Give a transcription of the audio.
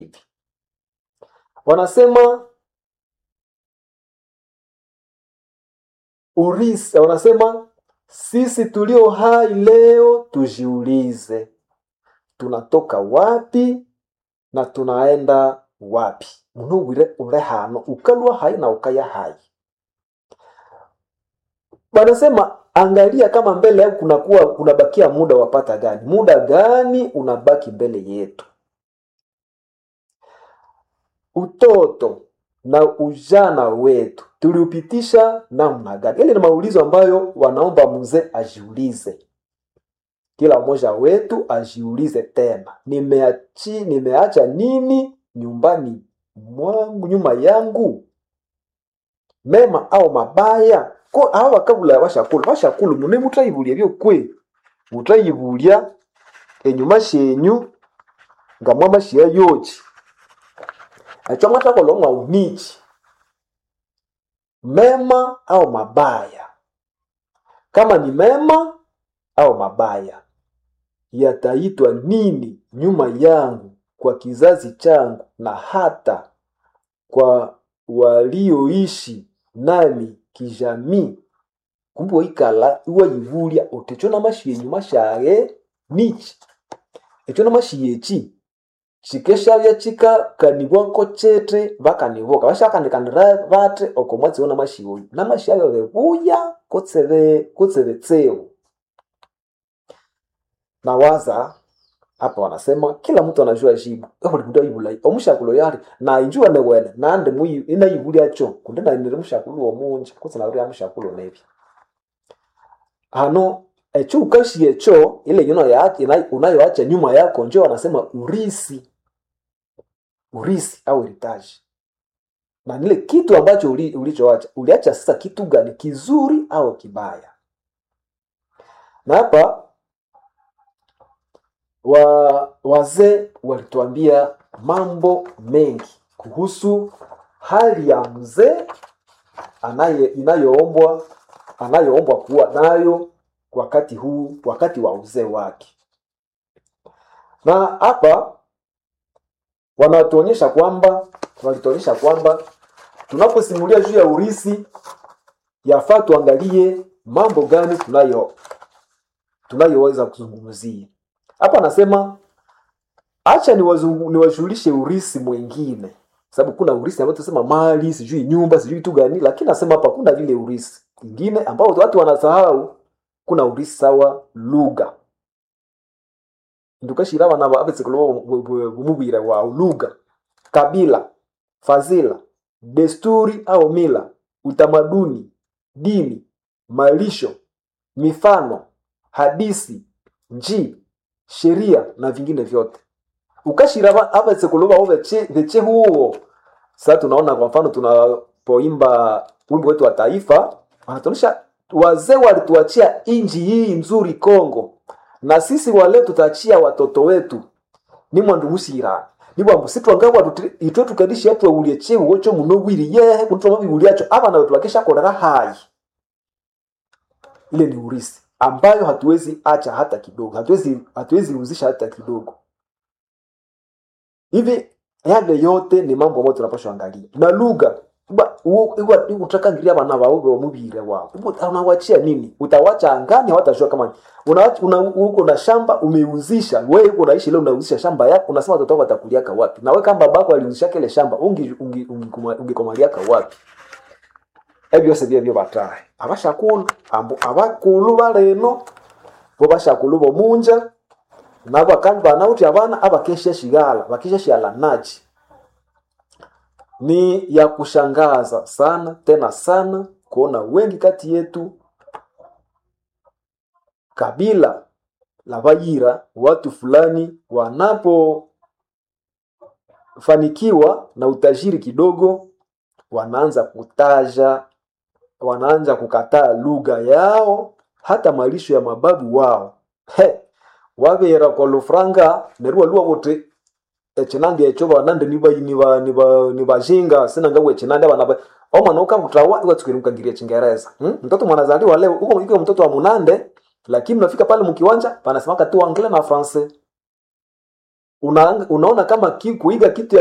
wanasema urisi, wanasema sisi tulio hai leo tujiulize, tunatoka wapi na tunaenda wapi? munubwire ure hano ukalwa hai na ukaya hai. Wanasema angalia kama mbele yako kunakuwa kunabakia muda wapata gani, muda gani unabaki mbele yetu. Utoto na ujana wetu tuliupitisha namna gani? Ile ni maulizo ambayo wanaomba mzee ajiulize, kila mmoja wetu ajiulize tena, nimeachi nimeacha nini nyumbani mwangu, nyuma yangu, mema au mabaya? ko aho bakabula bashakulu bashakulu mune mutayibulya byokwe mutayibulya enyuma shenyu nga mwamashiya yoki acho mwatakola mwa umiki mema au mabaya kama ni mema au mabaya yataitwa nini nyuma yangu kwa kizazi changu na hata kwa walioishi nami kijamii kumbe waikala iwayibulya uti echo namashiya enyuma shaye niki echo namashiya eki chikeshabya chikakanibwa nko chete bakaniboka bashakanikanira bate oko mwatsi wona mashiya oyu namashiya ayo bebuya kutsebe kutsebe tseo nawaza hapa wanasema kila mtu anajua jibu buli mtu ayibula omushakulo yali na injuwa newene nandi muyi inayibulya cho kundi nainire mushakulo omunji kutsi nauri mushakulo nebi hano echo ukashi echo ile yuno ya unayoacha nyuma yako njo wanasema urisi urisi au heritage na nile kitu ambacho uli, ulichoacha uliacha sasa kitu gani kizuri au kibaya na hapa wa wazee walituambia mambo mengi kuhusu hali ya mzee anaye inayoombwa anayoombwa kuwa nayo wakati huu wakati wa uzee wake na hapa wanatuonyesha kwamba walituonyesha kwamba tunaposimulia juu ya urisi yafaa tuangalie mambo gani tunayo tunayoweza kuzungumzia hapa anasema acha niwashughulishe urisi mwingine sababu kuna urisi ambao tunasema mali sijui nyumba sijui tu gani lakini nasema hapa kuna vile urisi ingine ambao watu wanasahau kuna urisi sawa lugha ndukashira abana babetsekulo bumubwire wa lugha kabila fazila desturi au mila utamaduni dini malisho mifano hadisi njii sheria na vingine vyote ukashira avetsekuluva ho veche huo sasa tunaona kwa mfano tunapoimba wimbo wetu wa taifa wanatuonyesha wazee walituachia inji hii nzuri Kongo na sisi wale tutaachia watoto wetu ni mwandumushira nibwambu sitwangabwa itwe tukadishi yatwe ulie chehu ocho muno bwiri yehe kunitwa mabibuliacho abana wetu bakesha kolera hai ile ni urisi ambayo hatuwezi acha hata kidogo hatuwezi hatuwezi uzisha hata kidogo hivi yale yote ni mambo ambayo tunapaswa angalia na lugha utakangiria bana bawe bamubire wao unawachia nini utawacha angani hawatajua kama unawacha una, uko na shamba umeuzisha wewe uko naishi leo unauzisha shamba yako unasema watoto wako watakuliaka wapi na wewe kama babako aliuzisha kile shamba ungi ungi ungikomaliaka wapi ebyo byose bye byo batahe abashakulu ambu abakulu baleno bo bashakulu bomunja nabo kandi banauti abana abakesha shigala bakesha shiala nachi ni ya kushangaza sana tena sana kuona wengi kati yetu kabila la Bayira, watu fulani wanapofanikiwa na utajiri kidogo, wanaanza kutaja, wanaanza kukataa lugha yao, hata malisho ya mababu wao. He, wabera kwa lufranga nerua lua wote echinange echo banande niba niba niba nibajinga sina ngawe echinande bana omwana ukakutawa iwatsukiri mkangiria chingereza hmm? mtoto mwanazaliwa leo uko iko mtoto wa munande lakini unafika pale mkiwanja panasemaka tu anglais na français una, unaona kama ki, kuiga kitu ya